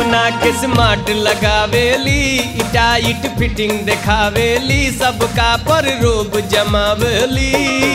अपना के स्मार्ट लगावेली ई टाइट फिटिंग देखावेली सबका पर रोब जमावेली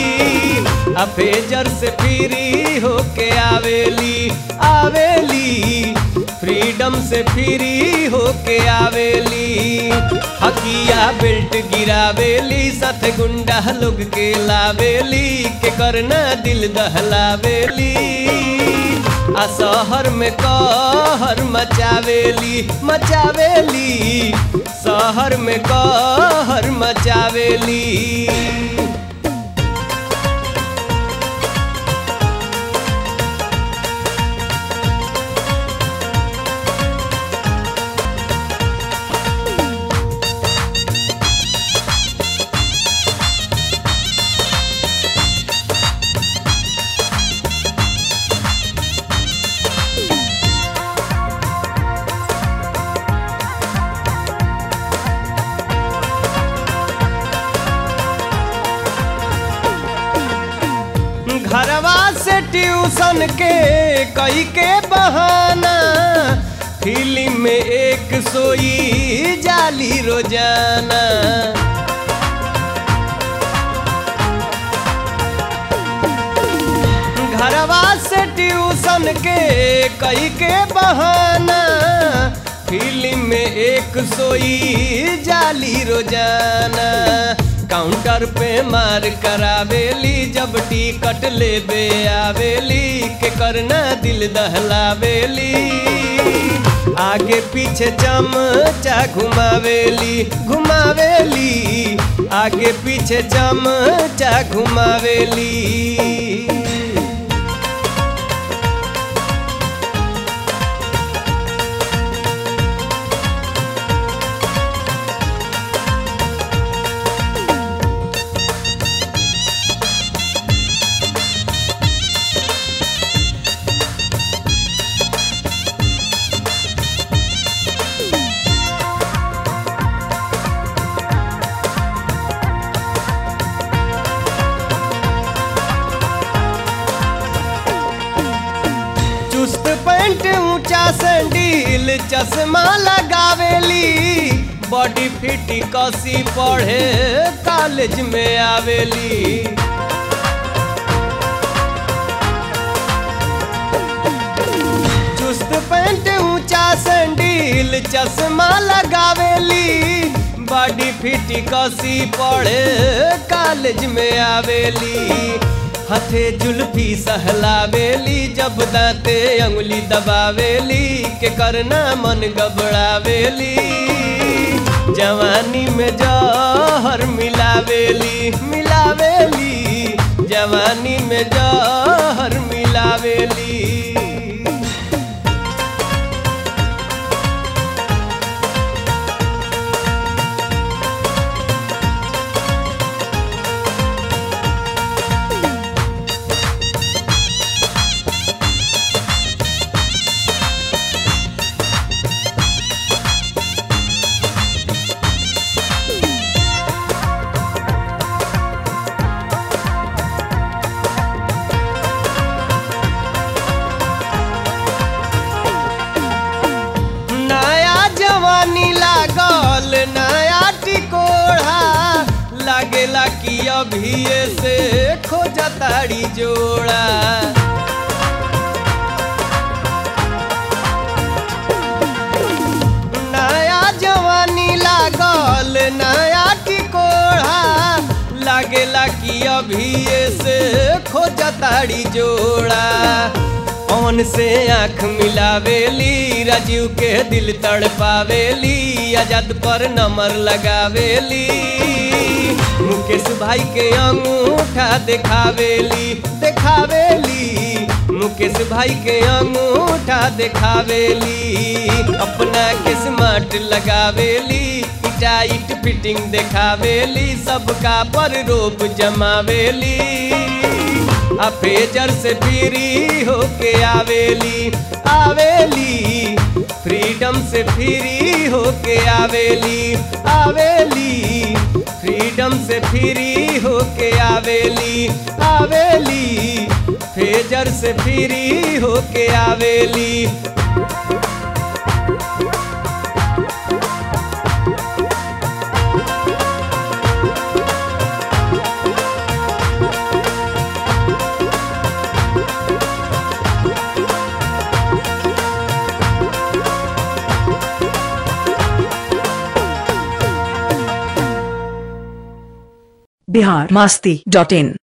अफेजर से फ्री होके आवेली आवेली फ्रीडम से फ्री होके आवेली हकिया बेल्ट गिरावेली साथ गुंडा लोग के लावेली के करना दिल दहलावेली आ शहर में कहर मचावेली मचावेली शहर में कहर मचावेली घरवा से ट्यूशन के कई के बहाना फिल्म में एक सोई जाली रोजाना घरवा से ट्यूशन के कई के बहाना फिल्म में एक सोई जाली रोजाना काउंटर पे मार करावेली जब टिकट लेबे आवेली के करना दिल दहलावेली आगे पीछे चमचा घुमावेली घुमावेली आगे पीछे चमचा घुमावेली चुस्त पैंट ऊंचा सैंडील चश्मा लगावेली बॉडी फिट कसी पढ़े कॉलेज में आवेली चुस्त पैंट ऊंचा सैंडील चश्मा लगावेली बॉडी फिट कसी पढ़े कॉलेज में आवेली हथे जुल्फी सहलावेली जब दांते अंगुली दबावेली के करना मन गबड़ावेली जवानी में जहर मिलावेली मिलावेली जवानी में जहर मिलावेली नया जवानी लागल नया टिकोढ़ा लागेला कि अभिये से खोजताड़ी जोड़ा नया जवानी लागल नया टिकोढ़ा लागेला कि अभिये से खोजताड़ी जोड़ा पवन से आँख मिलावेली राजीव के दिल तड़पावेली आजाद पर नंबर लगावेली मुकेश भाई के अंगूठा देखावेली देखावेली मुकेश भाई के अंगूठा देखावेली अपना के स्मार्ट लगावेली टाइट फिटिंग देखावेली सबका पर रोप जमावेली आ फेजर से फ्री होके आवेली आवेली फ्रीडम से फ्री होके आवेली आवेली फ्रीडम से फ्री होके आवेली आवेली फेजर से फ्री होके आवेली बिहार मास्ती डॉट इन